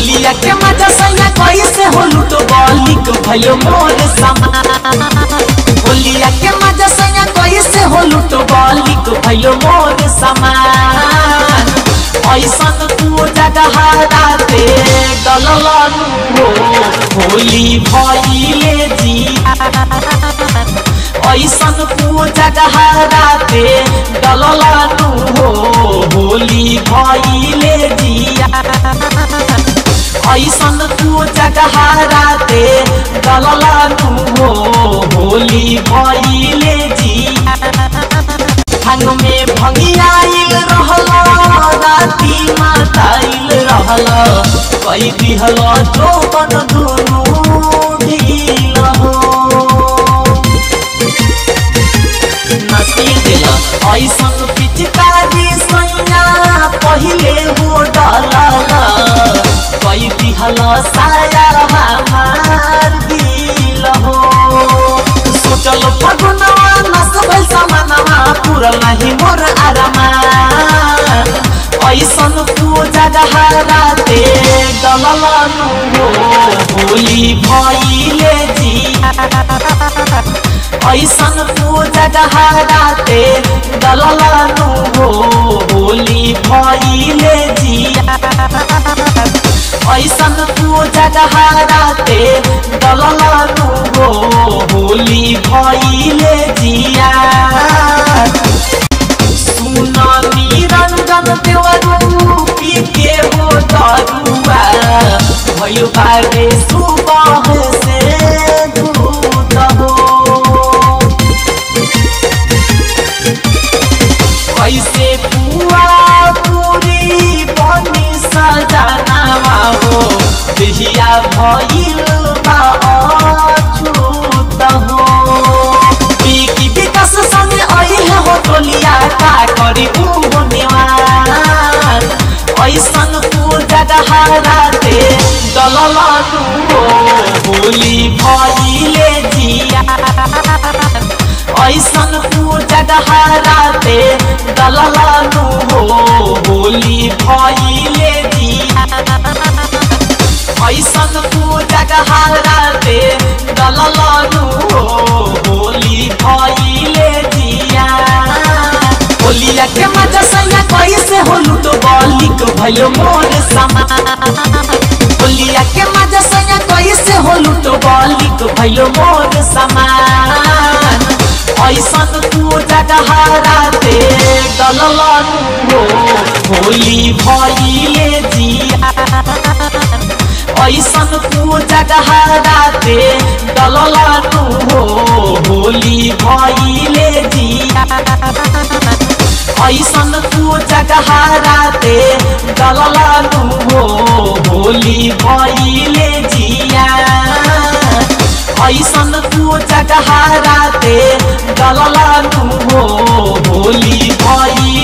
होलिया के मजा सैया कैसे हो लूटो बलिक भयो मोर समान होलिया के मजा सैया कैसे हो लूटो बलिक भयो मोर समान ऐसन तू जगह राते डललनु हो होली भइले जिया ऐसन तू जगह राते डललनु हो होली भइले जिया ऐसन तू जगह राते डललनु हो होली भइले जिया भांग में भंगियाइल रहल राती माताइल रहल कई दिहल जोबन दुनु ढील हो नसील दिल ऐसन पिचकारी सैया पहिले हो डलल कई दिहल साया हमार दिल हो सोचल फगुनवा नस भइल समानवा पुरल नाही मोर आरामा ऐसन तू जगह राते डललनु हो होली भइले जिया ऐसन तू जगह राते डललनु हो होली भइले जिया ऐसन तू जगह राते डललनु हो होली भइले जिया सुन निरंजन देवरू पी के हो दरुआ भयो बारे सुबह से दूत हो कैसे पुआ पूरी बनी सजनावा हो देहिया भइल बा अछूत हो बिकी विकास संग अइहे हो टोलिया का करी उहो निवार ऐसन तू जगह राते डललनु हो होली भइले जिया ऐसन तू जगह राते डललनु हो होली भइले जिया ऐसन तू जगह राते डललनु हो होली भइले जिया होलिया के मजा सैया कैसे हो लूटो बलिक भयो मोर समान होलिया के मजा सैया कैसे हो लूटो बलिक भयो मोर समान ऐसन तू जगह राते डललनु हो होली भइले जिया ऐसन तू जगह राते डललनु हो होली भइले जिया ऐसन तू जगह राते डललनु हो होली भइले जिया ऐसन तू जगह राते डललनु हो होली भइले